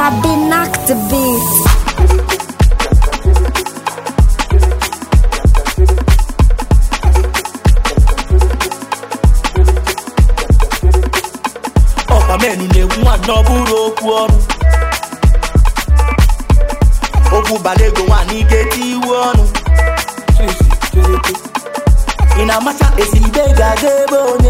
Sabi knock the beat. ọkpamenu na-egwu nwaanyị ọ bụrụ okwu ọnụ okwu bala ego nwaanyị ga-eti iwu ọnụ ị na-amacha esiribe ga-aga ebe onye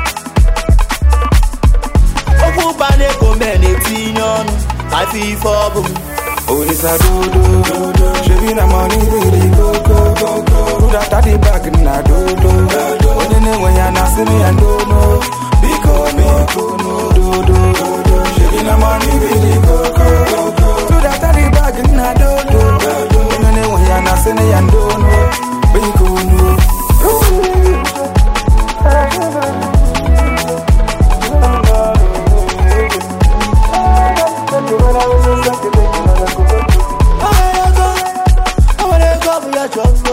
okwu bala ego mee na-etinye ọnụ afọ ife ọ bụ Olisa dodo, shebi na money really go go go go. Put that at the back na dodo. Onye na-enwe ya na asị m ya ndono. Biko biko no dodo. Shebi na money really go go go go. Put that at the back na dodo. Onye na-enwe ya na asị m ya ndono. Biko no. O nwere ego ọ bụ ya chọọ mgbo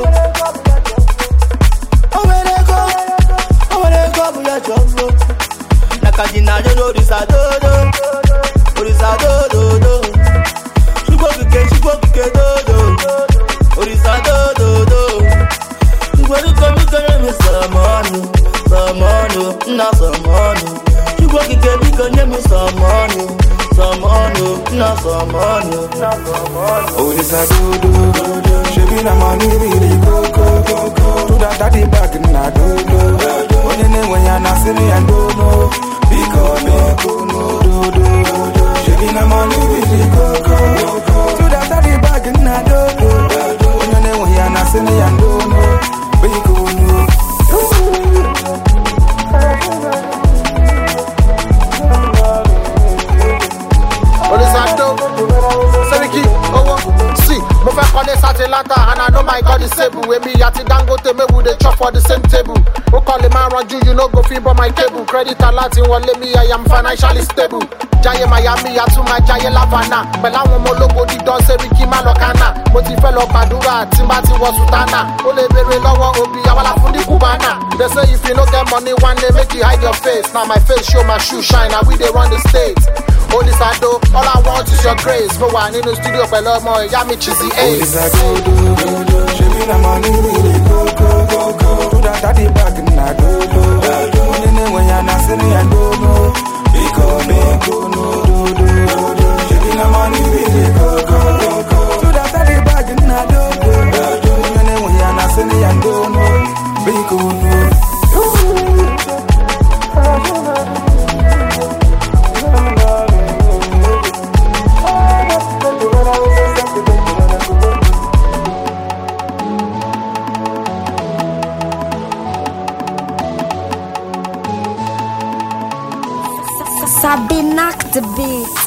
O nwere ego o nwere ego ọ bụ ya chọọ mgbo na ka ji na-anyụ n'orisa dodo orisa dododo chukwu okike chukwu okike dodo orisa dododo igweruko biko nye m sọmọnụ sọmọnụ nna sọmọnụ chukwu okike biko nye m sọmọnụ sọmọnụ nna sọmọnụ Olisa dodo, shebi na money really go go go go. Put that at the back na dodo. Onye na-enwe ya na asị m ya ndono. Biko biko no dodo. Shebi na money really go go go go. Put that at the back na dodo. Onye na-enwe ya na asị m ya ndono. Biko no. Olisando, Seriki, Owo, see, mo fẹ́ kọ́lé sátìlántà and I know my God is able. Èmi àti Dangote make we dey chop for the same table. Ó kọ́ lè máa ranjú, you no go fit bọ́ my cable. Credit alert wọlé mi, I am financially stable. Jayé Miami, àtúmọ̀ Jayé Lavana. Pẹ̀lú àwọn ọmọ ológo dídán Seriki má lọ kánà. Mo ti fẹ́ lọ gbàdúrà tí n bá ti wọ Sùtánà. Ó lè béèrè lọ́wọ́ òbí Awala fún ní Cubana. They say if you no get money one day make you hide your face. Now my face show my shoe shine, na we dey run the state. Olisado, all I want is your grace. Mo wà nínú studio pẹ̀lú ọmọ ìyá mi Chizzy Ace. Olisa dodo, shebi na money really go go go go. Put that at the back na dodo. Onye na-enwe ya na asị m ya ndono. Biko biko no dodo. Shebi na money really go go go go. Put that at the back na dodo. Onye na-enwe ya na asị m ya ndono. Biko no. Sabi knock the beat.